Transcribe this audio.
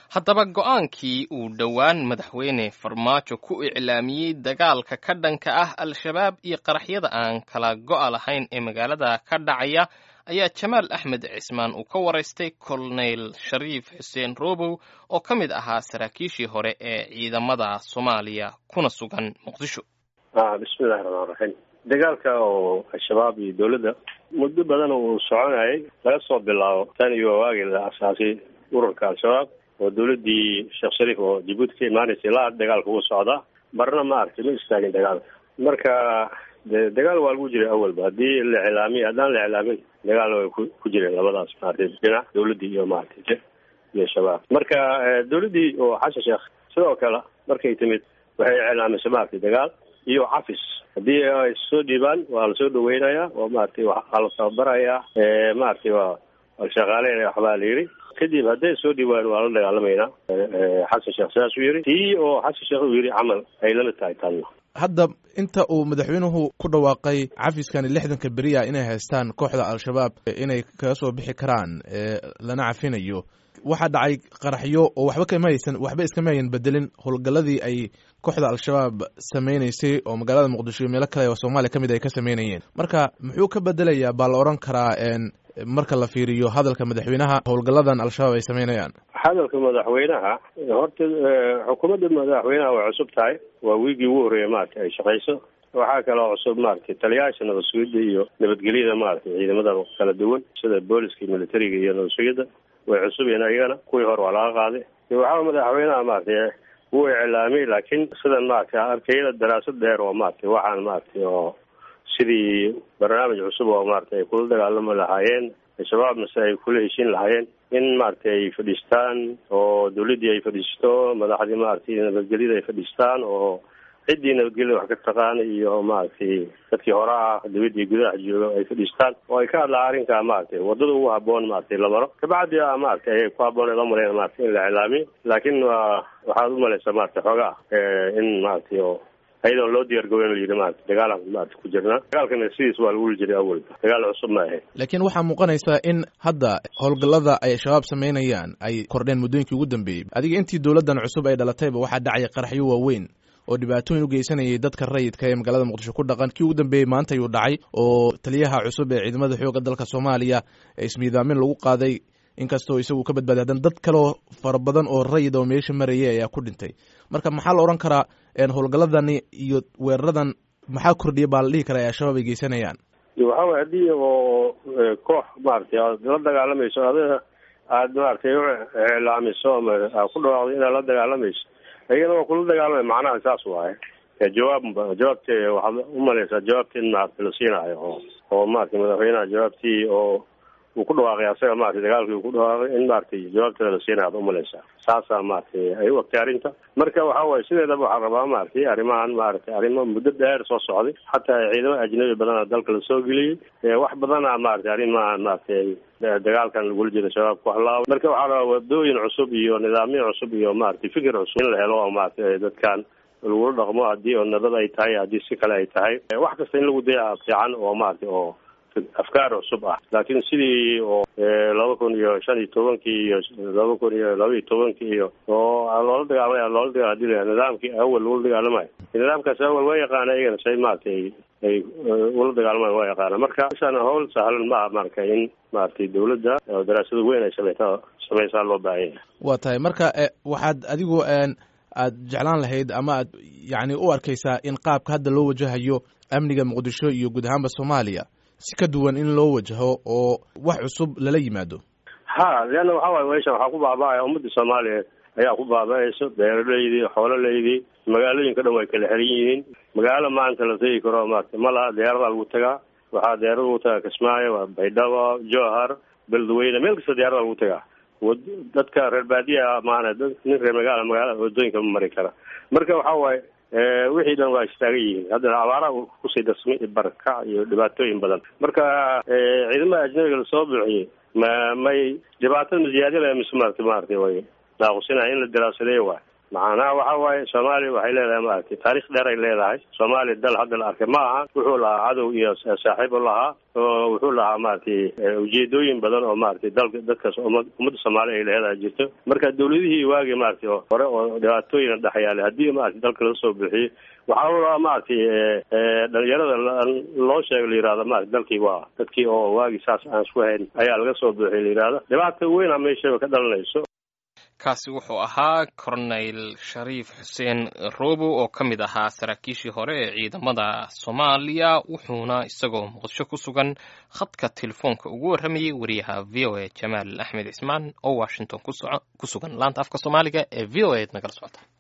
haddaba go-aankii uu dhowaan madaxweyne farmaajo ku iclaamiyey dagaalka ka dhanka ah al-shabaab iyo qaraxyada aan kala go-a lahayn ee magaalada ka dhacaya ayaa jamaal axmed cismaan uu ka waraystay colonel shariif xuseen robow oo ka mid ahaa saraakiishii hore ee ciidamada soomaaliya kuna sugan muqdisho bismillahi raxmaan raxiim dagaalka oo al-shabaab iyo dowladda muddo badan uu soconayay laga soo bilaabo tan iyo waagii la asaasay ururka al-shabaab oo dowladdii sheekh shariif oo jabuuti ka imaanaysay la dagaalka ugu socdaa marna ma aragtay ma istaagin dagaalka marka de dagaal waa lagu jiray awalba haddii la iclaamiy haddaan la iclaamin dagaal way ku jireen labadaas maaragtay dhinac dowladdii iyo maaragtay iyo shabaab marka dowladdii oo xasan sheekh sidoo kale markay timid waxay iclaamisay maaragtay dagaal iyo cafis haddii ay soo dhiibaan waa lasoo dhaweynayaa oo maaragtay waxaa la tababarayaa maaragtay waa la shaqaaleynaya waxbaa la yidhi kadib hadday soo dhiibaan waa la dagaalamaynaa xasan sheekh sidaasuu yidhi tii oo xasan sheekh uu yidhi camal ay lamid tahay tanna hadda inta uu madaxweynuhu ku dhawaaqay cafiskani lixdanka beriya inay haystaan kooxda al-shabaab inay kaga soo bixi karaan lana cafinayo waxaa dhacay qaraxyo oo waxba kama haysan waxba iskama hayan bedelin howlgalladii ay kooxda al-shabaab sameynaysay oo magaalada muqdisho iyo meelo kale oo soomaaliya ka mid ay ka sameynayeen marka muxuu ka bedelayaa baa la odhan karaa marka la fiiriyo hadalka madaxweynaha howlgalladan al-shabaab ay sameynayaan hadalka madaxweynaha horta xukuumadda madaxweynaha way cusub tahay waa wiigii ugu horreeya maaragtay ay shaqayso waxaa kaloo cusub maaragtay taliyayaasha nabad sugidda iyo nabadgelyada maaragtay ciidamada kala duwan sida booliska iyo militariga iyo nabad sugidda way cusub yihiin ayagana kuwii hore waa laga qaaday waxaa madaxweynaha maaragtay wuu iclaamiyey laakiin sidan maaragtay arkayada daraasad dheer oo maaragtay waxaan maaragtay oo sidii barnaamij cusub oo maaragtay ay kula dagaalami lahaayeen al-shabaabna si ay kula heshiin lahaayeen in maaragtay ay fadhiistaan oo dawladdii ay fadhiisto madaxdii maaragtay nabadgelyada ay fadhiistaan oo ciddii nabadgelyada wax ka taqaana iyo maaragtay dadkii hore ah dawladdii gudaha jooga ay fadhiistaan oo ay ka hadlaan arrinkaa maaragtay waddada ugu haboon maaragtay la maro kabacdi a maaragtay ayay ku haboon la mareen maaragtay in la iclaamiyo laakiin waa waxaad umalaysaa maaragtay xoogaa in maaragtay oo ayadoon loo diyaargaboyn la yidhi maarata dagaalaan maarata ku jirnaa dagaalkana sidiis waa lagu wuli jiray awalba dagaal cusub ma ahayn laakiin waxaa muuqanaysaa in hadda howlgallada ay shabaab sameynayaan ay kordheen muddooyinkii ugu dambeeyey adiga intii dowladdan cusub ay dhalatayba waxaa dhacaya qaraxyo waaweyn oo dhibaatooyin u geysanayay dadka rayidka ee magaalada muqdisho ku dhaqan kii ugu dambeeyey maanta ayuu dhacay oo taliyaha cusub ee ciidamada xoogga dalka soomaaliya ee ismiidaamin lagu qaaday inkastoo isagu ka badbaaday haddana dad kaleoo fara badan oo rayid oo meesha marayay ayaa ku dhintay marka maxaa la odhan karaa howlgalladani iyo weeraradan maxaa kordhiya baa la dhihi karaa ee al-shabaab ay geysanayaan waxa way haddii oo koox maaragtay aad la dagaalamayso adiga aad maaragtay u iclaamiso ama aad ku dhawaaqdo inaad la dagaalamayso ayagana waa kula dagaalamay macnaha saas waaye jawaab jawaabte waxaad umalaysaa jawaabti in maaragtay la siinaayo oo oo maaragtay madaxweynaha jawaabtii oo uu ku dhawaaqay asaga maratay dagaalkii uu ku dhawaaqay in maaragtay jawaabteeda la siinaya ad umalaysaa saasaa maaragtay ay u ogtay arrinta marka waxa waaye sideedaba waxaa rabaa maaragtay arrimahan maaragtay arrimo muddo dheer soo socday xataa ciidamo ajnabi badana dalka lasoo geliyey wax badana maaragtay arrimahan maaragtay dagaalkan lagula jiro shabaab ku halaabay marka waxaa rabaa wadooyin cusub iyo nidaamyo cusub iyo maaragtay fikir cusub in la helo oo maaragtay dadkan lagula dhaqmo haddii oo nabad ay tahay haddii si kale ay tahay wax kasta in lagu daya fiican oo maaragtay oo afkaar cusub ah laakiin sidii oo laba kun iyo shan iyo tobankii iyo laba kun iyo laba iyo tobankii iyo oo loola dagaalamay loola dagaal nidaamkii awal lagula dagaalamayo nidaamkaas awal waa yaqaana iyagana say maaragtay ay ula dagaalamayan waa yaqaana marka meeshaan hawl sahlan maaha marka in maaragtay dawladda daraasado weyn ay sameyta sameysaa loo baahan yahay waa tahay marka waxaad adigu aad jeclaan lahayd ama aad yacni u arkaysaa in qaabka hadda loo wajahayo amniga muqdisho iyo guud ahaanba soomaaliya si ka duwan in loo wajaho oo wax cusub lala yimaado ha leanna waxa waye meeshan waxaa ku baaba'aya ummadda soomaaliya ayaa ku baaba'ayso beeraleydii xoololeydii magaalooyinka dhan way kala xiran yihiin magaalo maanta la tegi karo maarata ma laha diyaaradaa lagu tagaa waxaa diyaarada lagu tagaa kismaayo waa baydhabo jowhar beledweyne meel kasta diyaarada lagu tagaa dadka reer baadiya maana nin reer magaala magaalada wadooyinka ma mari kara marka waxa waaye wixii dhan waa istaagan yihiin haddana abaaraha kusii darsmay barakac iyo dhibaatooyin badan marka ciidamada ajnabiga lasoo buuxiyey ma may dhibaatada ma ziyaadinaya mise maarata maarata way naaqusinaha in la daraasadeeyo waay macnaha waxa waaye soomaaliya waxay leedahay maaragtay taarikh dheer ay leedahay soomaaliya dal hadda la arkay ma aha wuxuu lahaa cadow iyo saaxiib u lahaa oo wuxuu lahaa maaragtay ujeedooyin badan oo maaragtay dalka dadkaas ummadda soomaaliya ay leedahay jirto marka dawladihii waagii maaragtay oo hore oo dhibaatooyin dhex yaalay haddii maaragtay dalka laga soo bixiyey waxaa u lahaa maaragtay dhalinyarada loo sheega la yihahdo maarata dalkii waa dadkii oo waagii saas aan isku hayn ayaa laga soo bixiyay la yihahdo dhibaata weyn a meeshaba ka dhalanayso kaasi wuxuu ahaa corneyl shariif xuseen robo oo ka mid ahaa saraakiishii hore ee ciidamada soomaaliya wuxuuna isagoo muqdisho ku sugan khadka telefoonka ugu warramayay wariyaha v o a jamaal axmed cismaan oo washington ku sugan laanta afka soomaaliga ee v o a nagala socota